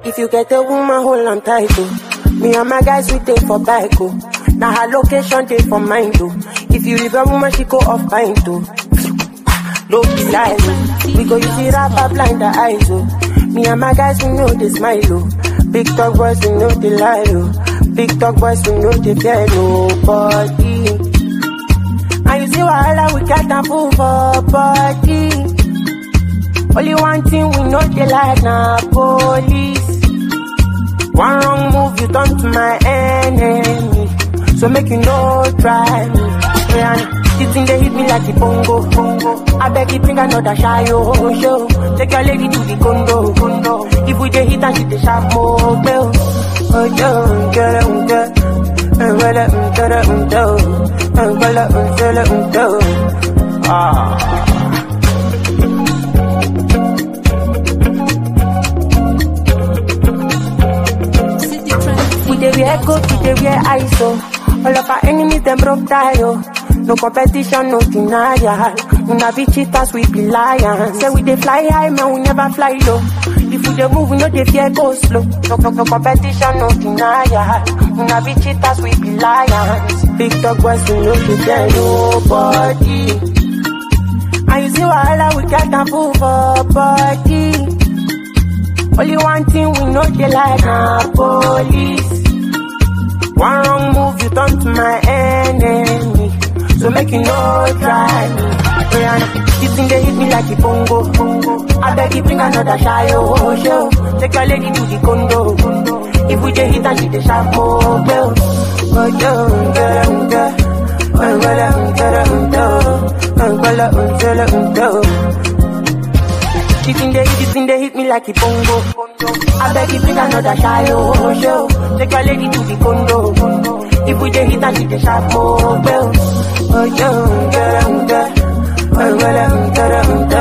If you get a woman, hold on tight, oh. Me and my guys, we take for bike, oh. Now her location, take for mine, oh. If you leave a woman, she go off pint, oh. No be lie, oh. We go use it up, blind the eyes, oh. Me and my guys, we know they smile, oh. Big talk boys, we know they lie, oh. Big talk boys, we know they fear nobody. And you see wahala, we got a fool for body. Only one thing we know they like na police. One wrong move, you turn to my enemy. So make you no try me. Yeah, this thing they hit me like a bongo, bongo. I beg you bring another shy oh, show. Take your lady to the condo, condo. If we dey hit and she dey sharp more, bell. Oh, yo, get it, get it. Well, um, get it, um, do. Um, well, um, get it, um, do. Ah. We dey wear coat, we dey wear ISO. All of our enemies them broke tie oh. No competition, no denial. Una be cheaters, we be lions. Say we dey fly high, man, we never fly low. If we dey move, we no dey fear go slow. No, no, no competition, no denial. Una be cheaters, we be lions. Big dog boys, we no dey fear nobody. And you see wahala, we get am full for body. Only one thing we know they like na police. One wrong move, you turn to my enemy. So make you no try me. Yeah, this thing they hit me like a bongo, bongo. I beg you bring another shy oh show. Take your lady to the condo, condo. If we dey hit and she dey sharp more bell. Oh yo, get em, get. Oh well, um, get em, do. Oh well, um, get em, do. This thing they, this thing they hit me like a bongo. I beg you bring another shy oh show. Take your lady to the condo. If we dey hit and she dey sharp more bell. Oh yo, get em, get. Oh well, um, get em,